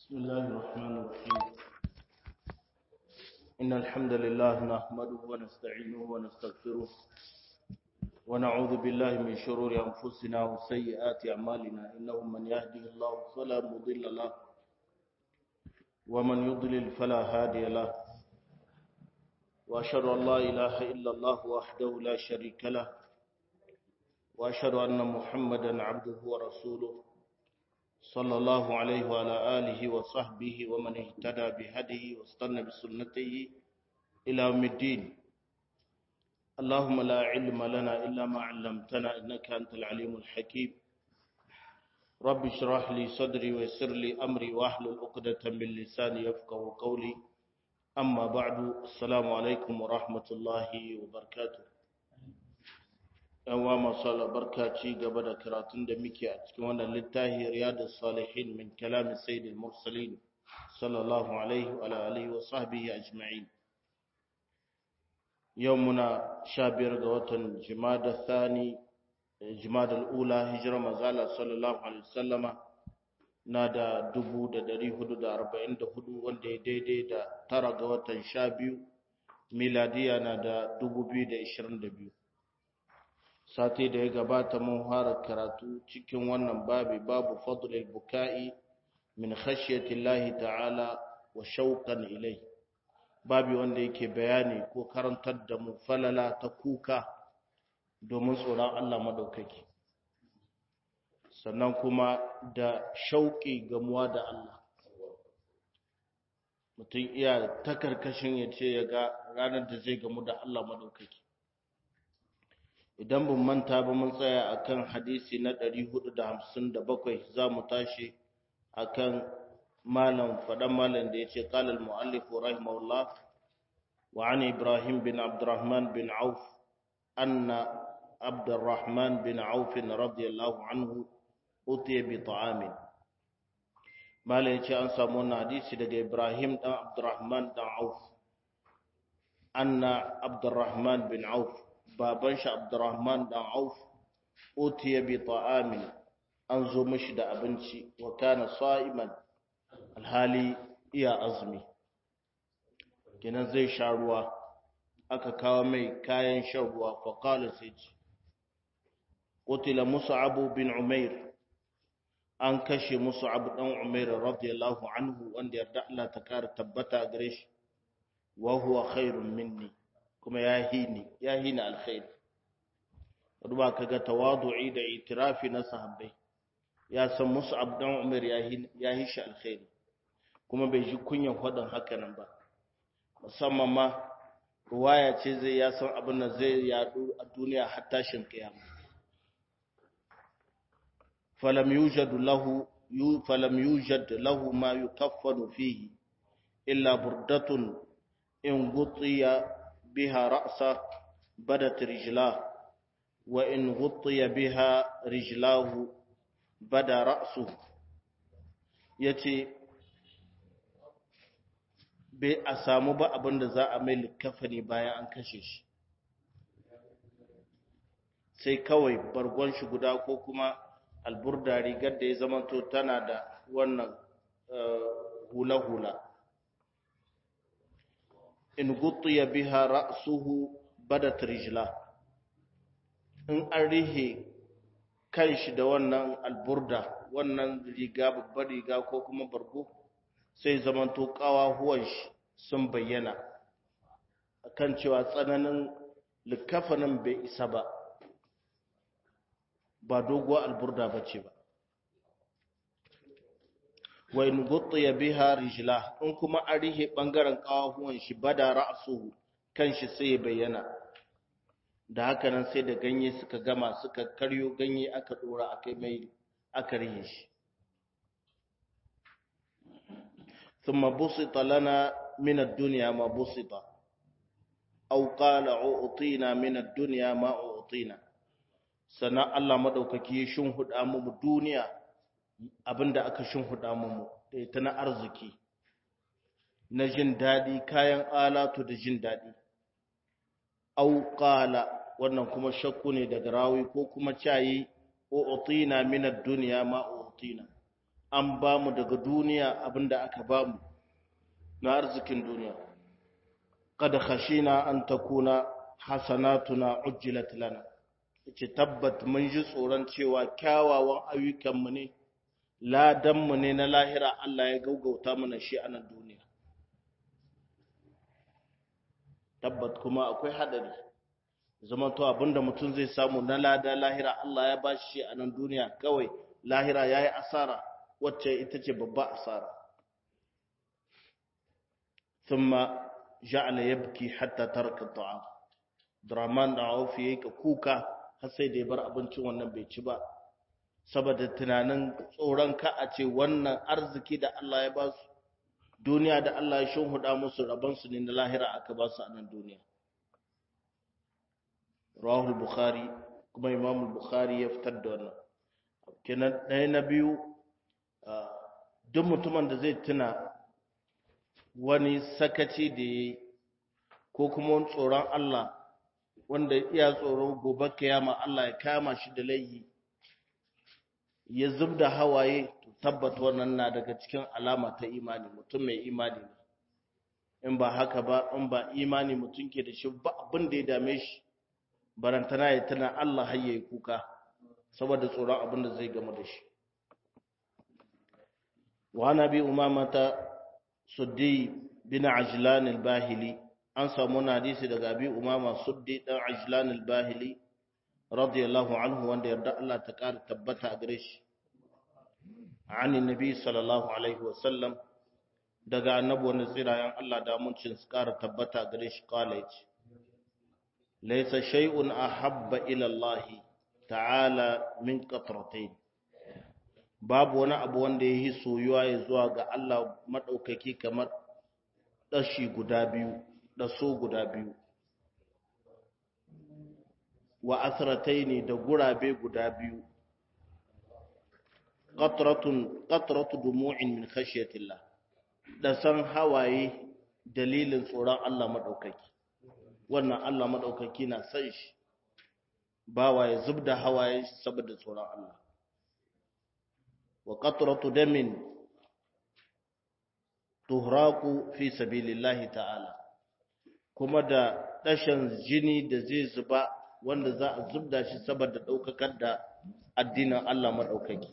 بسم الله الرحمن الرحيم إن الحمد لله نحمده ونستعينه ونستغفره ونعوذ بالله من شرور أنفسنا وسيئات أعمالنا إنه من يهده الله فلا مضل له ومن يضلل فلا هادي له وأشهد أن لا إله إلا الله وحده لا شريك له وأشهد أن محمدا عبده ورسوله صلى الله عليه وعلى آله وصحبه ومن اهتدى بهديه واستنى بسنته إلى يوم الدين اللهم لا علم لنا إلا ما علمتنا إنك أنت العليم الحكيم رب اشرح لي صدري ويسر لي أمري واحلل عقدة من لساني يفقه قولي أما بعد السلام عليكم ورحمة الله وبركاته yanwa masu albarka ci gaba da karatun da muke a cikin wannan littafi riyadus salihin min kalamin sayyidil mursalin sallallahu alaihi wa alihi wa sahbihi ajma'in yau muna sha biyar ga watan jimada thani jimada ula hijira mazala sallallahu alaihi wasallama na da dubu da dari hudu da arba'in da hudu wanda ya daidai da tara ga watan sha biyu miladiya na da dubu biyu da ishirin da biyu sati da ya gabata mun fara karatu cikin wannan babi babu fadlil buka'i min khashyati Allah ta'ala wa shauqan ilai babi wanda yake bayani ko karantar da mu falala ta kuka domin tsoron Allah madaukaki sannan kuma da shauƙi gamuwa da Allah mutum iya ta karkashin ya ce ya ga ranar da zai gamu da Allah madaukaki idan ban manta ba mun tsaya akan hadisi na 457 za mu tashi akan malam fadan malam da yace qala al muallif rahimahullah wa an ibrahim bin abdurrahman bin auf anna abdurrahman bin auf radiyallahu anhu utiya bi ta'amin malam yace an samu wannan hadisi daga ibrahim dan abdurrahman dan auf anna abdurrahman bin auf baban shi Abdurrahman dan Auf utiya bi ta'amin an zo mishi da abinci wa kana sa'iman alhali iya azumi kenan zai sha ruwa aka kawo mai kayan shan ruwa fa qala sai ce qutila mus'ab bin umair an kashe mus'ab dan umair radiyallahu anhu wanda yarda Allah ta kara tabbata gare shi wa huwa khairun minni kuma ya hini ya hina alkhairi duba kaga tawadu'i da itirafi na sahabbai ya san Mus'ab dan Umar ya hina ya hishi alkhairi kuma bai ji kunyan fadan haka nan ba musamman ma ruwaya ce zai ya san abin da zai yadu a duniya har tashin kiyama falam yujad lahu falam yujad lahu ma yukaffanu fihi illa burdatun in gutiya بها رأسه بدت رجلاه وإن غطي بها رجلاه بدا رأسه yace bai a samu ba abin da za a mai likafani bayan an kashe shi sai kawai bargon shi guda ko kuma alburda rigar da ya zamanto tana da wannan hula-hula in guttiya biha ra'suhu badat rijla in an rihe kanshi da wannan alburda wannan riga babbar riga ko kuma bargo sai zamanto kawahuwan shi sun bayyana akan cewa tsananin likafanin bai isa ba ba doguwar alburda bace ba wa in guttiya biha rijla in kuma an rihe bangaren kawahuwan shi bada ra'suhu kanshi sai bayyana da haka nan sai da ganye suka gama suka karyo ganye aka dora akai mai aka rihe shi thumma busita lana min ad-dunya ma busita aw qala u'tina min ad-dunya ma u'tina sana Allah madaukaki shin huda mu duniya abinda aka shimfiɗa mu da ita na arziki na jin daɗi kayan alatu da jin daɗi auƙala wannan kuma shakku ne daga rawi ko kuma cayi utina min ad-dunya ma utina an ba mu daga duniya abinda aka ba mu na arzikin duniya kada khashina an takuna hasanatuna ujjilat lana ce tabbat mun ji tsoron cewa kyawawan ayyukanmu ne ladanmu ne na lahira Allah ya gaugauta mana shi a nan duniya tabbat kuma akwai hadari zama to abinda mutum zai samu na lada lahira Allah ya ba shi a nan duniya kawai lahira ya yi asara wacce ita ce babba asara thumma ja'ala yabki hatta taraka ta'am Draman da Auf yayi ka kuka har sai da ya bar abincin wannan bai ci ba saboda tunanin tsoron ka a ce wannan arziki da Allah ya ba su duniya da Allah ya shimhuda musu rabon su ne na lahira aka ba su a nan duniya Rahul Bukhari kuma Imam Bukhari ya fitar da wannan kenan ɗaya na biyu duk mutumin da zai tuna wani sakaci da ya yi ko kuma wani tsoron Allah wanda iya tsoro gobe kiyama Allah ya kama shi da laihi ya zub da hawaye to tabbata wannan na daga cikin alama ta imani mutum mai imani ne in ba haka ba in ba imani mutum ke da shi ba abin da ya dame shi barantana ya tana Allah har yayi kuka saboda tsoron abin da zai gama da shi wa nabi umamata suddi bin ajlan al-bahili an samu na hadisi daga abi umama suddi dan ajlan al-bahili radiyallahu anhu wanda yarda Allah ta kara tabbata a gare shi an annabi sallallahu alaihi wa sallam daga annabi wanda tsirayen Allah da muncin su kara tabbata a gare shi kala yace laysa shay'un ahabba ila Allah ta'ala min qatratayn babu wani abu wanda ya yi soyuwa ya zuwa ga Allah maɗaukaki kamar ɗashi guda biyu ɗaso guda biyu wa asiratai ne da gurabe guda biyu ƙatratu dumu'in min khashiyatillah da san hawaye dalilin tsoron Allah maɗaukaki wannan Allah maɗaukaki na san shi bawa ya zub da hawaye saboda tsoron Allah wa qatratu damin tuhraku fi sabilillahi ta'ala kuma da dashan jini da zai zuba wanda za a zubda shi saboda daukakar da addinin Allah madaukaki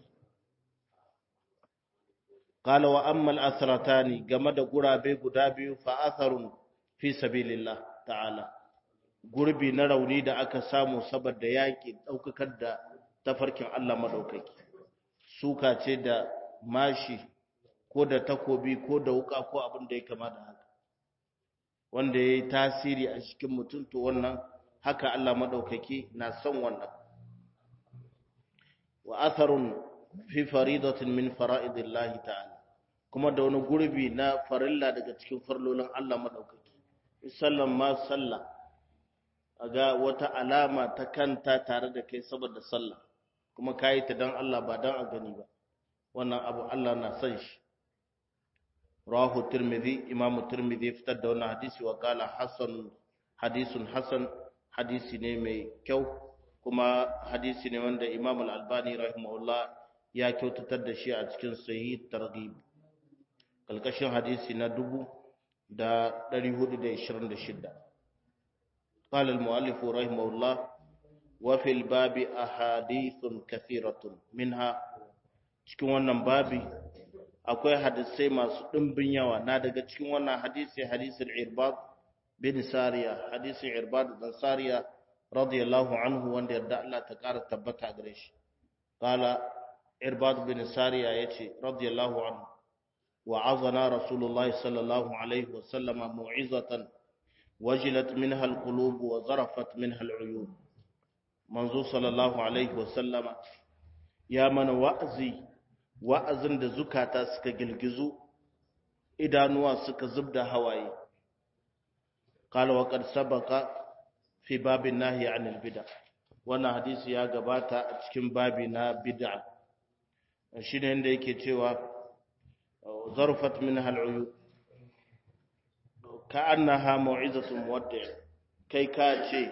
qala wa amma al-asratani game da gurabe guda biyu fa atharun fi sabilillah ta'ala gurbi na rauni da aka samu saboda yaki daukakar da tafarkin Allah madaukaki suka ce da mashi ko da takobi ko da wuka ko abin da ya kama da haka wanda ya yi tasiri a cikin mutum to wannan haka Allah maɗaukaki na son wannan wa atharun fi faridatin min fara'idillahi ta'ala kuma da wani gurbi na farilla daga cikin farlolin Allah maɗaukaki sallan ma sallah aga wata alama ta kanta tare da kai saboda sallah kuma ka yi ta don Allah ba don a gani ba wannan abu Allah na son shi rahu tirmidhi imamu tirmidhi fitar da wannan hadisi wa kala hasan hadisun hasan hadisi ne mai kyau kuma hadisi ne wanda imam al-albani rahimahullah ya kyautatar da shi a cikin sahih targhib kalkashin hadisi na dubu da 426 قال المؤلف رحمه الله وفي الباب أحاديث كثيرة منها cikin wannan babi akwai hadisai masu ɗimbin yawa na daga cikin wannan hadisi hadisin irbad bin sariya hadisin irbad bin sariya radiyallahu anhu wanda yarda Allah ta ƙara tabbata gare shi qala irbad bin sariya yace radiyallahu anhu wa'azana rasulullahi sallallahu alaihi wa sallama mu'izatan wajilat minha alqulub wa zarafat minha al'uyun manzo sallallahu alaihi wasallama ya mana wa'azi wa'azin da zukata suka gilgizu idanuwa suka zubda hawaye qala wa qad sabaqa fi babin nahi anil bid'a wannan hadisi ya gabata a cikin babi na bid'a shine inda yake cewa zarfat minha al'uyub ka'annaha mau'izatun muwaddi' kai ka ce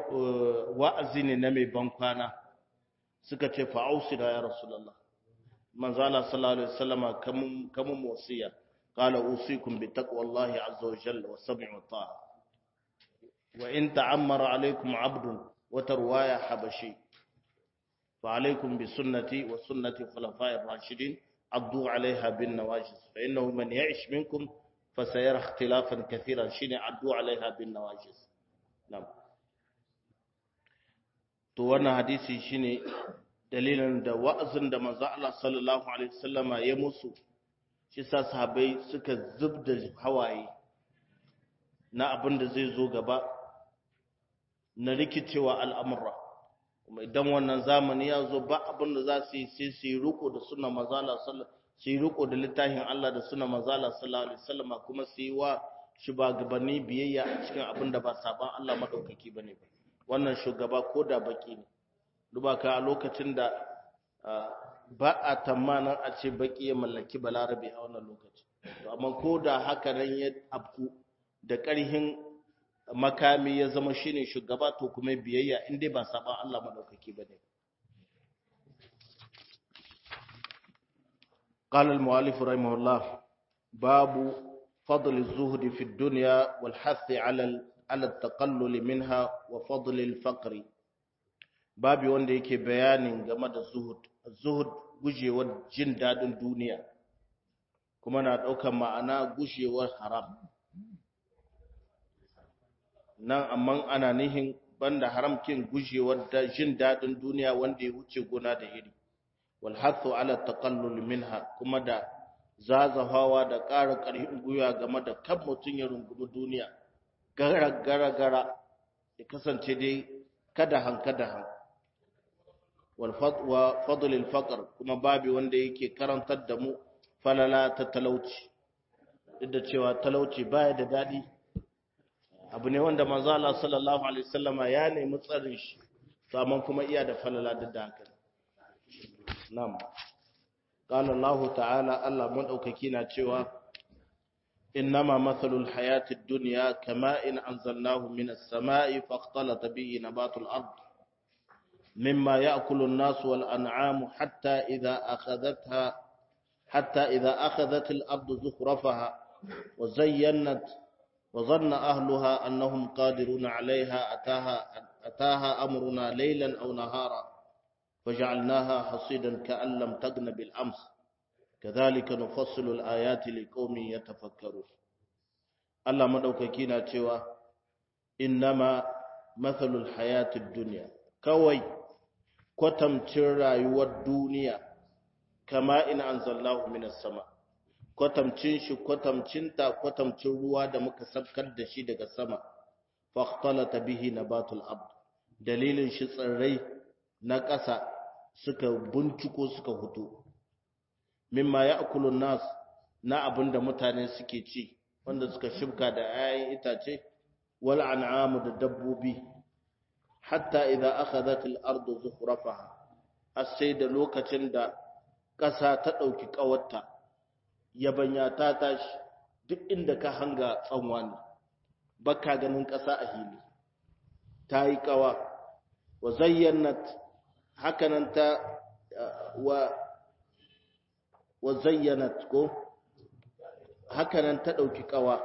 wa'azi ne na mai bankwana suka ce fa'ausi da ya rasulallah manzala sallallahu alaihi wasallama kamun kamun wasiya qala usikum bi taqwallahi azza wa jalla wa sam'i wa ta'a wa in ta'ammara alaikum 'abdun wa tarwaya habashi fa alaikum bi sunnati wa sunnati khulafa'ir rashidin addu 'alayha bin nawajiz fa innahu man ya'ish minkum fasayara ikhtilafan kathiran shine addu 'alayha bin nawajiz na'am to wannan hadisi shine dalilin da wa'azin da manzo Allah sallallahu alaihi wasallama ya musu shi sa sahabbai suka zubda hawaye na abin da zai zo gaba na rikicewa al'amura kuma idan wannan zamani ya zo ba abin da za su yi sai su yi riko da suna mazala su yi riko da littafin Allah da suna mazala sallallahu alaihi wasallama kuma su yi wa shugabanni biyayya a cikin abin da ba saban Allah madaukaki bane ba wannan shugaba ko da baki ne duba ka a lokacin da ba a tamanin a ce baki ya mallaki balarabe a wannan lokaci to amma ko da haka nan ya abku da ƙarhin makami ya zama shine shugaba to kuma biyayya in dai ba saban Allah madaukaki bane قال المؤلف رحمه الله باب فضل الزهد في الدنيا والحث على على التقلل منها وفضل الفقر babi wanda yake bayanin game da zuhud zuhud gujewar jin dadin duniya kuma na ɗaukar ma'ana gujewar haram nan amma ana nihin banda haramkin gujewar da jin dadin duniya wanda ya wuce gona da iri wal hathu ala taqallul minha kuma da zazahawa da ƙara ƙarfin gwiwa game da kan mutum ya rungumi duniya gara gara gara ya kasance dai kada hanka da hanka wa fadlil faqr kuma babi wanda yake karantar da mu falala ta talauci duk da cewa talauci baya da dadi abu ne wanda manzo Allah sallallahu alaihi wasallama ya nemi tsarin shi saman kuma iya da falala da haka na'am qala Allah ta'ala Allah madaukaki na cewa innama mathalul hayatid dunya kama in anzalnahu minas sama'i faqtalata bihi nabatul ard مما يأكل الناس والأنعام حتى إذا أخذتها حتى إذا أخذت الأرض زخرفها وزينت وظن أهلها أنهم قادرون عليها أتاها, أتاها أمرنا ليلا أو نهارا فجعلناها حصيدا كأن لم تغن بالأمس كذلك نفصل الآيات لقوم يتفكرون الله مدوككينا تشوى إنما مثل الحياة الدنيا كوي kwatamcin rayuwar duniya kama in anzalnahu minas sama kwatamcin shi kwatamcinta kwatamcin ruwa da muka sabkar da shi daga sama fahtalata bihi nabatul ard dalilin shi tsirrai na ƙasa suka binciko suka hutu mimma ya'kulu nas na abinda mutane suke ci wanda suka shibka da 'ya'yan itace wal an'amu da dabbobi hatta idza akhadhat al-ardu zukhrafaha asai da lokacin da ƙasa ta ɗauki ƙawarta yabanya ta tashi duk inda ka hanga tsanwa ne baka ganin ƙasa a hili ta yi ƙawa wa zayyanat hakanan ta wa wa zayyanat ko hakanan ta ɗauki ƙawa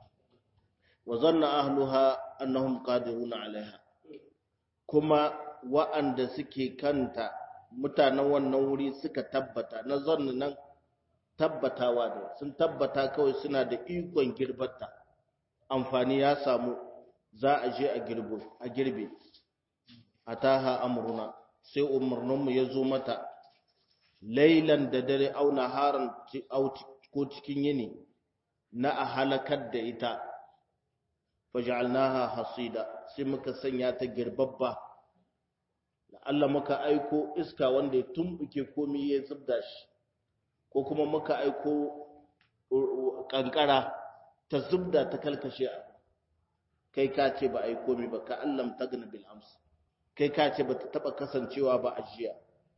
wa zanna ahluha annahum qadiruna alaiha kuma wa'anda suke kanta mutanen wannan wuri suka tabbata na zanna nan tabbatawa da sun tabbata kawai suna da ikon girbata amfani ya samu za a je a girbo a girbe ataha amruna sai umarninmu ya zo mata lailan da dare au naharan ko cikin yini na a halakar da ita faj'alnaha hasida sai muka sanya ta girbabba Allah muka aiko iska wanda ya tumbuke komai ya zubda shi ko kuma muka aiko kankara ta zubda ta kalkashe kai ka ce ba aiko komai ba ka allam tagna bil ams kai ka ce ba ta taba kasancewa ba a jiya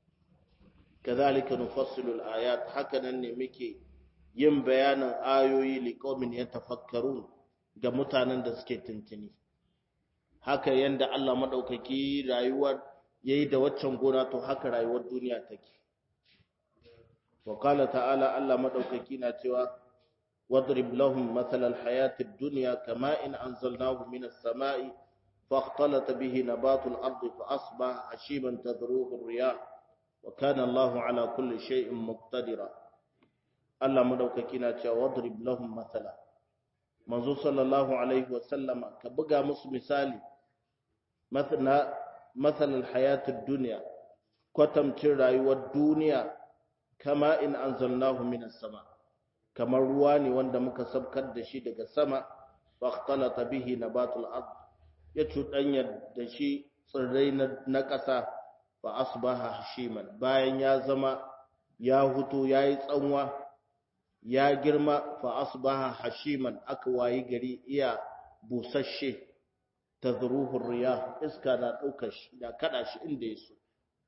kazalika nufassilu al ayat hakanan ne muke yin bayanin ayoyi liqaumin yatafakkarun ga mutanen da suke tuntuni haka yanda Allah madaukaki rayuwar yayi da waccan gona to haka rayuwar duniya take wa qala ta'ala Allah madaukaki na cewa wadrib lahum mathal al-hayati ad-dunya kama in anzalnahu minas sama'i فاختلط به نبات الأرض فأصبح حشيما تذروه الرياح وكان الله على كل شيء مقتدرا الله مدوككينا واضرب لهم مثلا منذ صلى الله عليه وسلم كبقى مس مثالي مثلا مثل الحياة الدنيا كتم تراي والدنيا كما إن أنزلناه من السماء كما رواني وندمك سبكت دشي دك السماء فاختلط به نبات الأرض ya cuɗanya da shi tsirrai na ƙasa ba asbaha hashiman bayan ya zama ya hutu ya yi tsanwa ya girma fa asbaha hashiman aka wayi gari iya busasshe ta zuruhun riya iska na ɗaukar shi da kaɗa shi inda ya so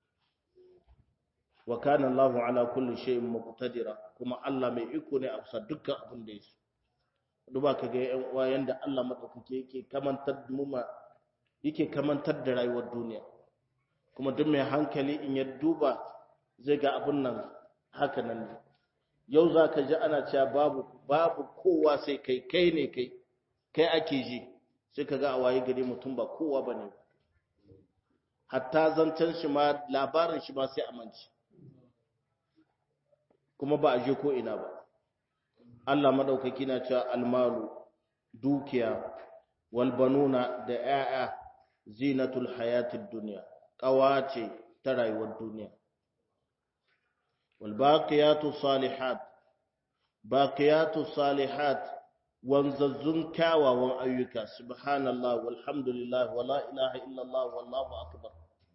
wa kana Allahu ala kulli shay'in muqtadira kuma Allah mai iko ne a bisa dukkan abin da ya so duba ka ga yan uwa yanda Allah madaukake yake kamantar mu ma yake kamantar da rayuwar duniya kuma duk mai hankali in ya duba zai ga abun nan haka nan ne yau za ka ji ana cewa babu babu kowa sai kai kai ne kai kai ake ji sai ka ga a waye gari mutum ba kowa ba ne hatta zancen shi ma labarin shi ma sai amince kuma ba a je ko ina ba Allah madaukaki na cewa almalu dukiya walbanuna da ‘ya'ya zinatul hayatid duniya ƙawace ta rayuwar duniya walbaƙiyatu salihat baƙiyatu salihat wanzazzun kyawawan ayyuka subhanallah walhamdulillah wala ilaha illallah wallahu akbar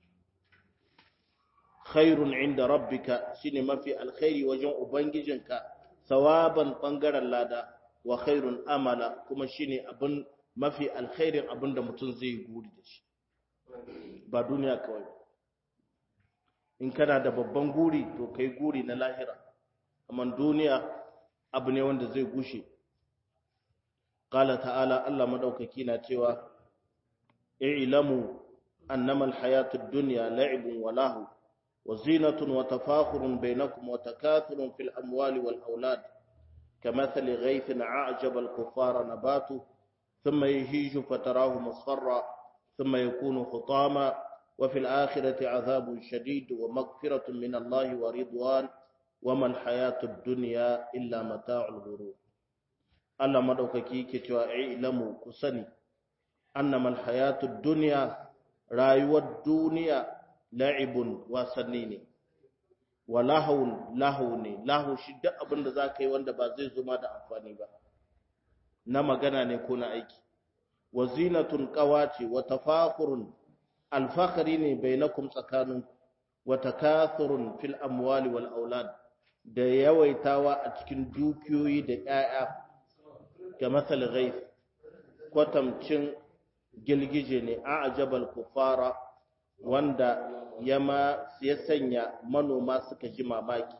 khairun inda rabbika shine mafi alkhairi wajen ubangijinka sawaban bangaren lada wa khairun amala kuma shine abin mafi alkhairin abin da mutum zai yi guri da shi ba duniya kawai in kana da babban guri to kai guri na lahira amma duniya abu ne wanda zai gushe qala ta'ala Allah madaukaki na cewa i'lamu annama alhayatud dunya la'ibun wa lahu وزينة وتفاخر بينكم وتكاثر في الأموال والأولاد كمثل غيث أعجب الكفار نباته ثم يهيج فتراه مصفرا ثم يكون خطاما وفي الآخرة عذاب شديد ومغفرة من الله ورضوان وما الحياة الدنيا إلا متاع الغرور Allah madaukaki yake cewa ilamu ku sani annama alhayatud dunya rayuwar duniya la'ibun wasanni ne wa lahawun lahu ne lahu shi duk abin da zaka yi wanda ba zai zuma da amfani ba na magana ne ko na aiki wa zinatun qawaci wa tafakhurun alfakhari ne bainakum tsakanin wa takathurun fil amwali wal aulad da yawaitawa a cikin dukiyoyi da 'ya'ya ga masal ghaif kwatamcin gilgije ne a ajabal kufara wanda yama ya sanya manoma suka ji mamaki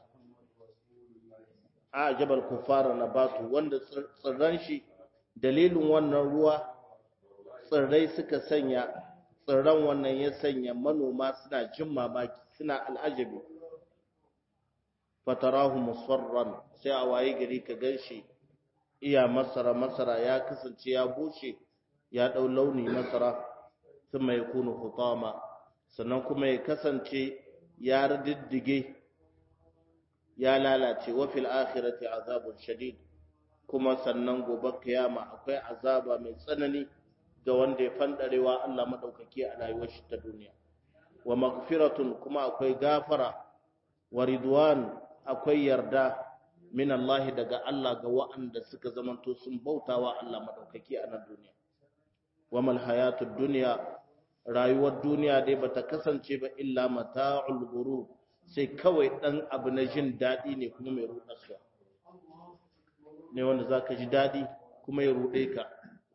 a ajabal kufara na batu wanda tsirran shi dalilin wannan ruwa tsirrai suka sanya tsirran wannan ya sanya manoma suna jin mamaki suna al'ajabi fatarahu musfarran sai a waye gari ka ganshi iya masara masara ya kasance ya bushe ya dau launi masara thumma yakunu hutama sannan kuma ya kasance ya riddige ya lalace wa fil akhirati azabun shadid kuma sannan gobe kiyama akwai azaba mai tsanani ga wanda ya fandarewa Allah madaukaki a rayuwar shi ta duniya wa maghfiratun kuma akwai gafara wa ridwan akwai yarda min Allah daga Allah ga wa'anda suka zamanto sun bautawa Allah madaukaki a nan duniya wa mal hayatud dunya rayuwar duniya dai bata kasance ba illa mata'ul ghurur sai kawai dan abu na jin dadi ne kuma mai rudarsa ne wanda zaka ji dadi kuma ya rude ka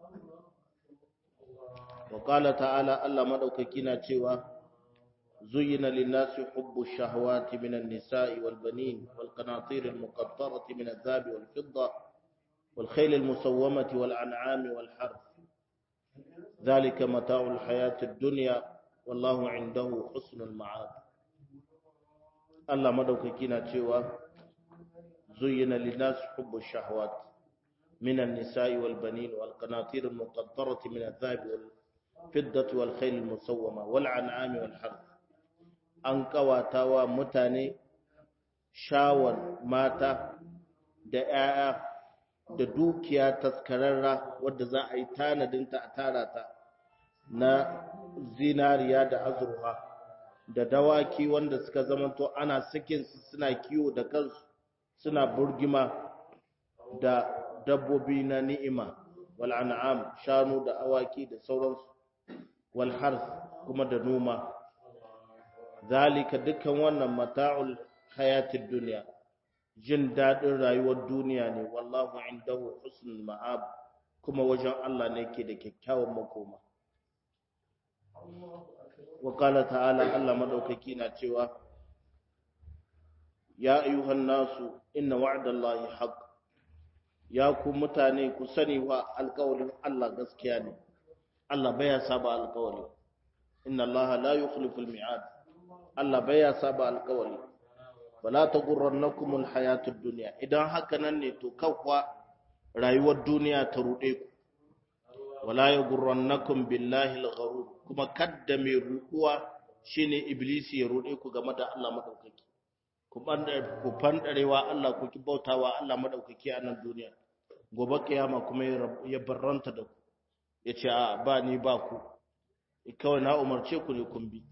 wa qala ta'ala Allah madaukaki na cewa زين للناس حب الشهوات من النساء والبنين والقناطير المقطرة من الذهب والفضة والخيل المسومة والأنعام والحرث ذلك متاع الحياة الدنيا والله عنده حسن المعاد Allah madaukaki na cewa زين للناس حب الشهوات من النساء والبنين والقناطير المقنطرة من الذهب والفضة والخيل المسومة والعنعام والحرث an kawatawa mutane shawar mata da 'ya'ya da dukiya taskararra wadda za a yi tanadinta a tara ta na zinariya da azurfa da dawaki wanda suka zamanto ana sakin su suna kiwo da kansu suna burgima da dabbobi na ni'ima wal an'am shanu da awaki da sauransu wal harth kuma da noma zalika dukkan wannan mata'ul hayatid dunya jin dadin rayuwar duniya ne wallahu indahu husnul ma'ab kuma wajen Allah ne yake da kyakkyawan makoma wa qala ta'ala Allah madaukaki na cewa ya ayyuhan nasu inna wa'dallahi haqq ya ku mutane ku sani wa alƙawarin Allah gaskiya ne Allah baya saba alƙawari inna Allah la yukhliful mi'ad Allah baya saba alƙawari wala taghurrannakum alhayatud dunya idan haka nan ne to kawwa rayuwar duniya ta rude ku wala yaghurrannakum billahi algharur kuma kadda mai rukuwa shine iblisi ya rude ku game da Allah madaukaki ku bandar ku fandarewa Allah ku bautawa Allah madaukaki a nan duniya gobe kiyama kuma ya barranta da ku yace a ba ni ba ku kawai na umarce ku ne kun bi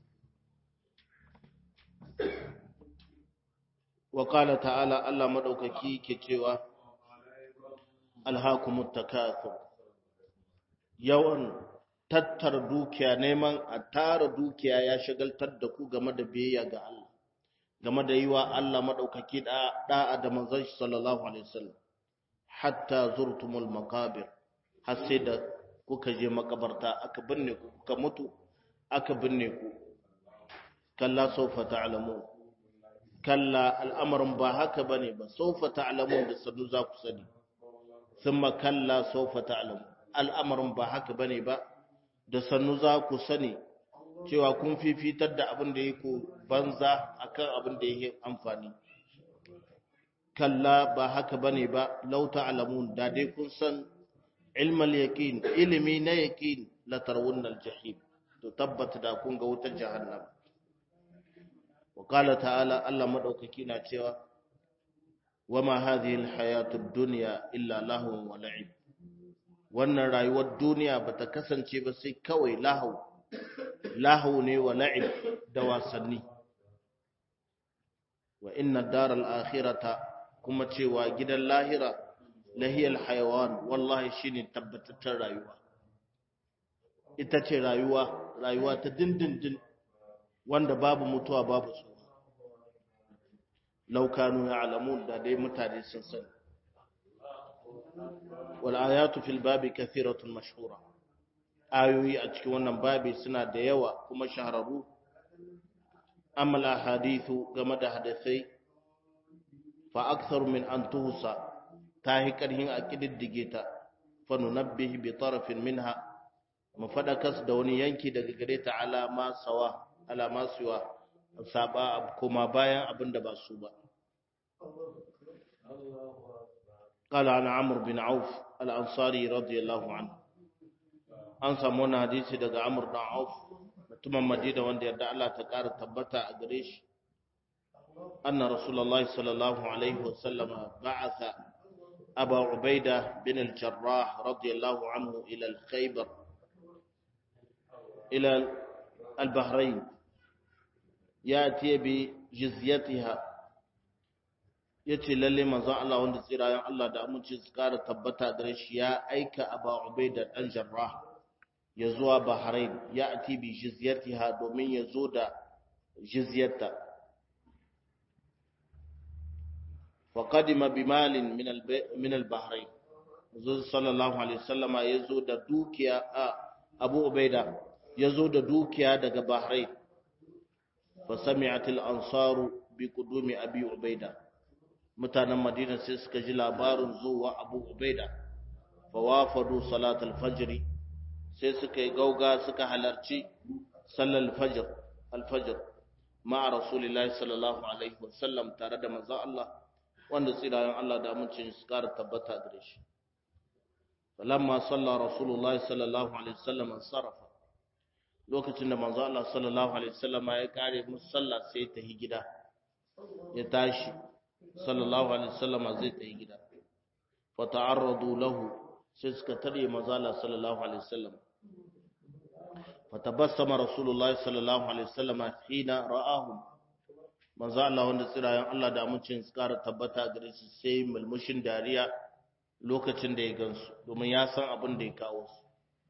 wa qala ta'ala Allah madaukaki ke cewa alhaakumut takathur yawan tattara dukiya neman a tara dukiya ya shagaltar da ku game da biyayya ga Allah game da yiwa Allah madaukaki da da'a da manzon shi sallallahu alaihi wasallam hatta zurtumul maqabir har sai da kuka je makabarta aka binne ku kuka mutu aka binne ku kalla sawfa ta'lamun kalla al'amarin ba haka bane ba sawfa ta'lamun da sanu za ku sani thumma kalla sawfa ta'lamun al'amarin ba haka bane ba da sanu za ku sani cewa kun fifitar da abin da yake banza akan abin da yake amfani kalla ba haka bane ba law ta'lamun da dai kun san ilmal yaqin ilimi na yaqin la tarawunnal jahim to tabbata da kun ga wutar jahannam wa qala ta'ala Allah madaukaki na cewa wama hadhihi alhayatud dunya illa lahu wa la'ib wannan rayuwar duniya bata kasance ba sai kawai lahu lahu ne wa la'ib da wasanni wa inna daral akhirata kuma cewa gidan lahira lahiyal hayawan wallahi shine tabbataccen rayuwa ita ce rayuwa rayuwa ta dindindin wanda babu mutuwa babu tsoro laukanu ya alamun da dai mutane sun sani wal ayatu fil babi kathiratun mashhura ayoyi a cikin wannan babi suna da yawa kuma shahararru amma ahadithu game da hadisai fa aktharu min an tuhsa ta yi ƙarhin a ƙididdige ta fanunabbihi bi tarafin minha mu fadakas da wani yanki daga gare ta alama sawa alama suwa saba kuma bayan abin da ba su ba قال عن عمرو بن عوف الأنصاري رضي الله عنه an samu wani hadisi daga Amr dan Auf mutumin Madina wanda yarda Allah ta ƙara tabbata a gare shi anna Rasulullahi sallallahu alaihi wasallam ba'atha أبا عبيدة بن الجراح رضي الله عنه إلى الخيبر إلى البحرين يأتي بجزيتها yace lalle manzon Allah wanda tsirayen Allah da aminci su kara tabbata gare shi ya aika Aba Ubaida dan Jarrah ya zuwa Bahrain ya ati bi jizyatiha domin ya zo da jizyarta وقدم بمال من الب... من البحرين رسول صلى الله عليه وسلم يزو da dukiya Abu Ubaida yazo da dukiya daga Bahrain fa sami'at al-ansaru bi qudumi Abi Ubaida mutanen Madina sai suka ji labarin zuwa Abu Ubaida fa wafadu salat al-fajr sai suka yi gauga suka halarci sallar al-fajr al-fajr ma'a rasulillahi sallallahu alaihi wasallam tare da manzon Allah wanda tsirayen Allah da amincin su kara tabbata gare shi falamma salla rasulullah sallallahu alaihi wasallam sarafa lokacin da manzo Allah sallallahu alaihi wasallam ya kare musalla sai ta yi gida ya tashi sallallahu alaihi wasallam zai ta yi gida fa ta'arradu lahu sai suka tare manzo Allah sallallahu alaihi wasallam fa tabassama rasulullah sallallahu alaihi wasallam hina ra'ahum manzo Allah wanda tsirayen Allah da amincin su kara tabbata gare shi sai mulmushin dariya lokacin da ya gansu domin ya san abin da ya kawo su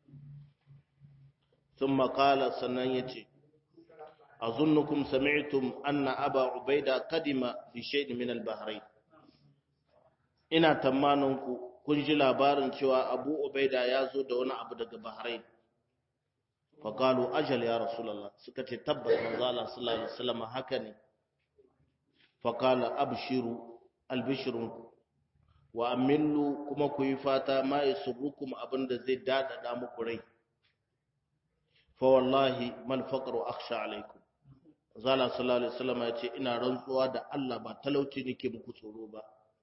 sun makala sannan ya ce a zunnukum sami'tum anna aba ubaida kadima bi shaidin min al-bahrain ina tamanin ku kun ji labarin cewa abu ubaida ya zo da wani abu daga bahrain faqalu ajal ya rasulullah suka ce tabbas manzo Allah sallallahu alaihi wasallam haka ne faqala abshiru albishrun wa amillu kuma ku yi fata ma yasurukum abinda zai dadada muku rai fa wallahi mal faqru akhsha alaikum zala sallallahu alaihi wasallam ya ce ina rantsuwa da Allah ba talauci nake muku tsoro ba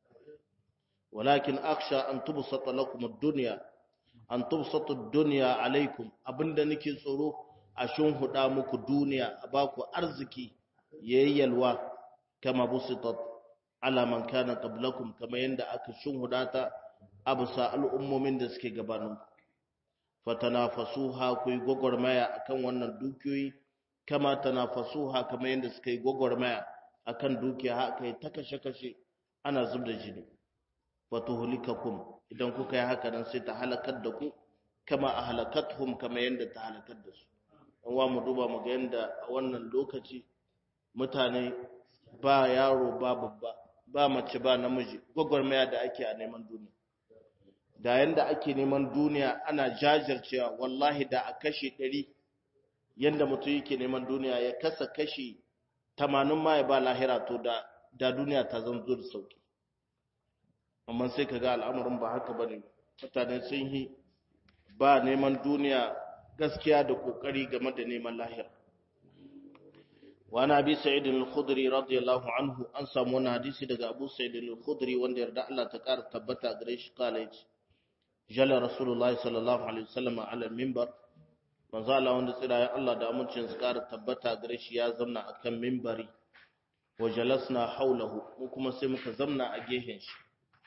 walakin akhsha an tubsata lakum ad-dunya an tubsata ad-dunya alaikum abinda nake tsoro a huda muku duniya a baku arziki yayyalwa kama busitat ala man kana qablakum kama yanda aka huda ta abusa al'ummomin da suke gabaninku fatanafasuha ku yi gwagwarmaya akan wannan dukiyoyi kama tanafasuha kama yadda suka yi gwagwarmaya akan dukiya haka ta kashe-kashe ana zub da jini fatuhulikakum idan kuka yi haka nan sai ta halakar da ku kama a halakathum kama yadda ta halakar da su an wa mu duba mu ga yadda a wannan lokaci mutane ba yaro ba babba ba mace ba namiji gwagwarmaya da ake a neman duniya da yanda ake neman duniya ana jajircewa wallahi da a kashe ɗari yanda mutum yake neman duniya ya kasa kashi tamanin ma ya ba lahira to da da duniya ta zan zo da sauki amma sai ka ga al'amarin ba haka bane mutane sun yi ba neman duniya gaskiya da kokari game da neman lahira وعن ابي سعيد الخدري رضي الله عنه an samu wani hadisi daga Abu Sa'id al-Khudri wanda yarda Allah ta kara tabbata gare shi kala yace jalla rasulullah sallallahu alaihi wasallam ala minbar manzo Allah wanda tsira ya Allah da amincin su kara tabbata gare shi ya zamna akan minbari wa jalasna haulahu mu kuma sai muka zamna a gehen shi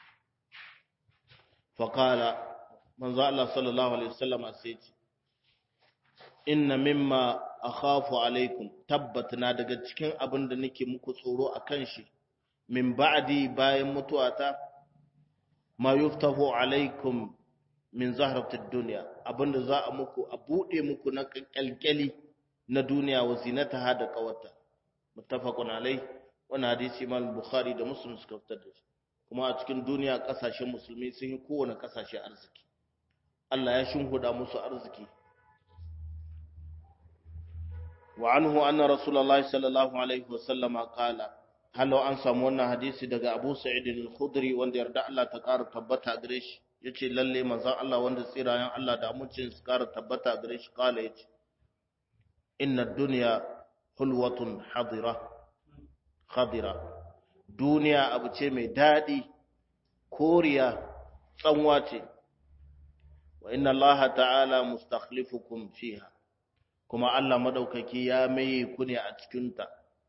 fa qala manzo Allah sallallahu alaihi wasallam sai ce inna mimma akhafu alaikum tabbat na daga cikin abin da nake muku tsoro akan shi min ba'di bayan mutuwata ma yuftahu alaikum min zahratid dunya abinda za a muku a bude muku na kalkali na duniya wa zinataha da kawata muttafaqun alai wannan hadisi Imam Bukhari da Muslim suka fitar da shi kuma a cikin duniya kasashen musulmi sun yi kowane kasashe arziki Allah ya shinhuda musu arziki وعنه أن رسول الله صلى الله عليه وسلم قال هل an samu wannan hadisi daga Abu Sa'id al-Khudri wanda yarda Allah ta ƙara tabbata gare shi yace lalle manzon Allah wanda tsirayen Allah da amincin su ƙara tabbata gare shi kala yace inna ad-dunya hulwatun hadira khadira duniya abu ce mai dadi koriya tsanwa ce wa inna Allah ta'ala mustakhlifukum fiha kuma Allah madaukaki ya maye ku ne a cikinta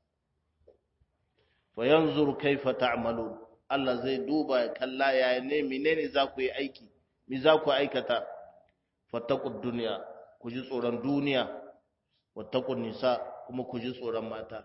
wa yanzur kaifa ta'malun Allah zai duba ya kalla ya ne menene za ku yi aiki me za ku aikata fattaqud dunya ku ji tsoron duniya wattaqun nisa kuma ku ji tsoron mata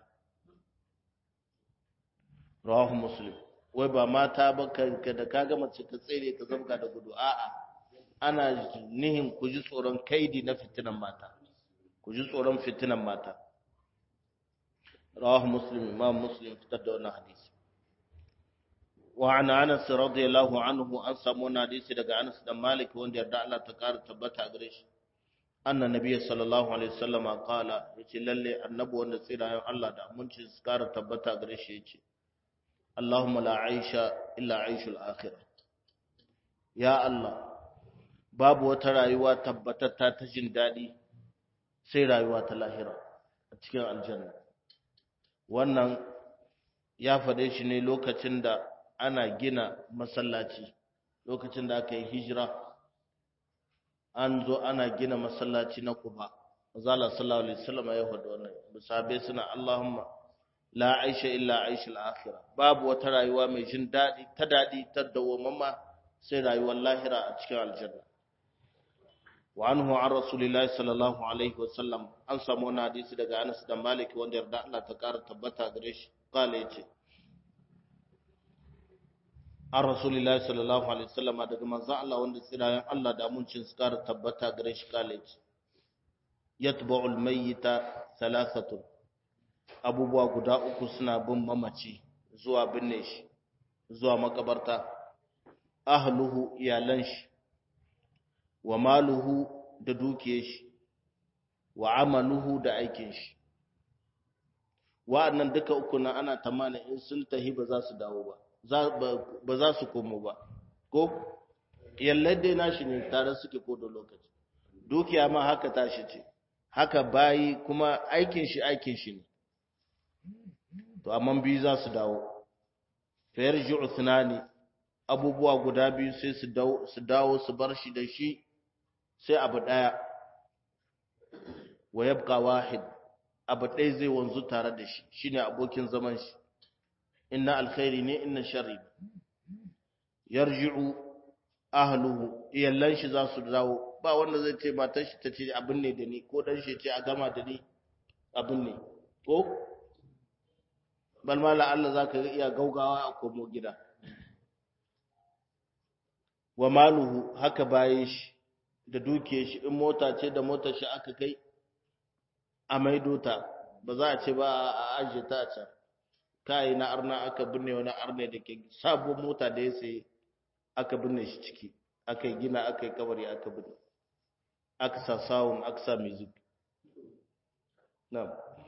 rawahu muslim wai ba mata ba ka da kaga mace ka tsere ka zabga da gudu a'a ana nihin ku ji tsoron kaidi na fitinan mata ku ji tsoron fitinan mata rawahu muslim imam muslim fitar da wannan hadisi wa an anas radiyallahu anhu an samu wannan hadisi daga anas dan malik wanda yarda Allah ta kara tabbata a gare shi anna nabiyyi sallallahu alaihi wasallama qala yace lalle annabi wanda tsirayen Allah da aminci su kara tabbata a gare shi yace Allahumma la aisha illa aishul akhirah ya Allah babu wata rayuwa tabbatatta ta jin daɗi sai rayuwa ta lahira a cikin aljanna wannan ya faɗe shi ne lokacin da ana gina masallaci lokacin da aka yi hijira an zo ana gina masallaci na Quba zalla sallallahu alaihi wasallam ya faɗa wannan musabe suna Allahumma la aisha illa aisha al-akhirah babu wata rayuwa mai jin dadi ta dadi ta dawwamma sai rayuwar lahira a cikin aljanna wa anhu an rasulillahi sallallahu alaihi wasallam an samu wani hadisi daga Anas da Malik wanda yarda Allah ta kara tabbata gare shi kala yace an rasulillahi sallallahu alaihi wasallam daga manzon Allah wanda tsirayen Allah da muncin su kara tabbata gare shi kala yace yatba'u al-mayyita thalathatun abubuwa guda uku suna bin mamaci zuwa binne shi zuwa makabarta ahluhu iyalan shi wa maluhu da dukiyar shi wa amaluhu da aikin shi wa'annan duka uku na ana tamana in sun tahi ba za su dawo ba ba za su komo ba ko yallai dai nashi ne tare suke ko da lokaci dukiya ma haka tashi ce haka bayi kuma aikin shi aikin shi ne to amma biyu za su dawo fayar ji'u tunani abubuwa guda biyu sai su dawo su bar shi da shi sai abu ɗaya wa yabqa wahid abu ɗaya zai wanzu tare da shi shine abokin zaman shi inna alkhairi ne inna sharri yarji'u ahluhu iyallan shi za su dawo ba wanda zai ce matar shi ta ce abin ne da ni ko dan shi ce a gama da ni abin ne ko bal ma la Allah zaka iya gaugawa a komo gida wa maluhu haka baye shi da duke shi in mota ce da motar shi aka kai a maido ta ba za a ce ba a ajiye ta a can kai na arna aka binne wani arne da ke sabon mota da ya sai aka binne shi ciki aka yi gina aka yi kabari aka binne aka sa sawun aka sa music na'am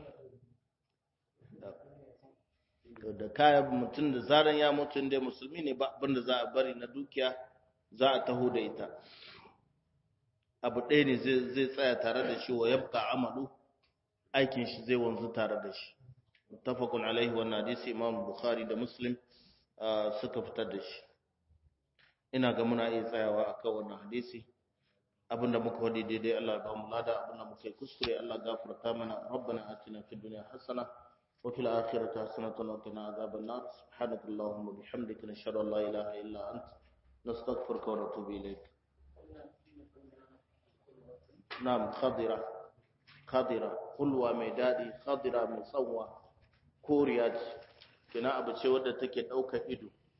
da kayan mutum da zaran ya mutu inda musulmi ne ba abinda za a bari na dukiya za a taho da ita abu ɗaya ne zai tsaya tare da shi wa yabka amalu aikin shi zai wanzu tare da shi mutafakun alaihi wannan hadisi imam bukhari da muslim suka fitar da shi ina ga muna iya tsayawa akan wannan hadisi abinda muka wadi daidai Allah ba mu lada abinda muka yi kuskure Allah gafarta mana rabbana atina fid dunya hasana wa fil akhirati hasanatan wa qina adhaban nar subhanaka allahumma bihamdika nashhadu an la ilaha illa anta nastaghfiruka wa natubu ilayk na'am khadira khadira kulwa mai dadi khadira mai tsawa koriya ce kina abu ce wadda take daukar ido